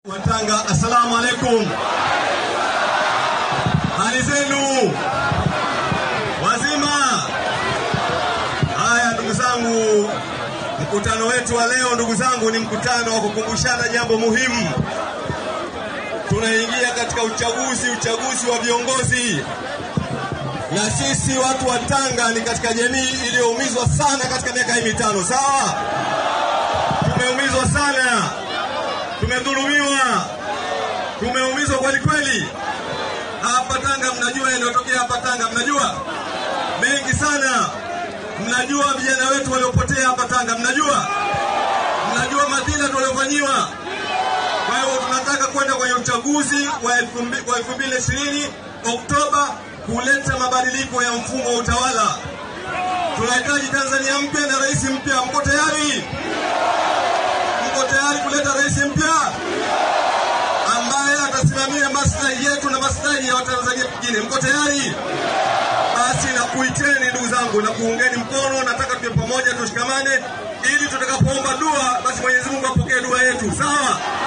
Watanga, assalamu alaikum. Hali zenu wazima? Haya ndugu zangu, mkutano wetu wa leo ndugu zangu ni mkutano wa kukumbushana jambo muhimu. Tunaingia katika uchaguzi, uchaguzi wa viongozi, na sisi watu wa Tanga ni katika jamii iliyoumizwa sana katika miaka hii mitano. Sawa, tumeumizwa sana tumedhulumiwa, tumeumizwa kweli kweli. Hapa Tanga mnajua yanayotokea hapa Tanga, mnajua mengi sana. Mnajua vijana wetu waliopotea hapa Tanga, mnajua mnajua madhila tuliofanyiwa. Kwa hiyo tunataka kwenda kwenye uchaguzi wa elfu mbili ishirini Oktoba kuleta mabadiliko ya mfumo wa utawala. Tunahitaji Tanzania mpya na rais mpya. Mko tayari? Mko tayari kuleta rais mpya ambaye atasimamia maslahi yetu na maslahi ya Watanzania wengine? Mko tayari? Basi nakuiteni ndugu zangu na kuungeni mkono. Nataka tuwe pamoja, tushikamane ili tutakapoomba dua, basi Mwenyezi Mungu apokee dua yetu. Sawa?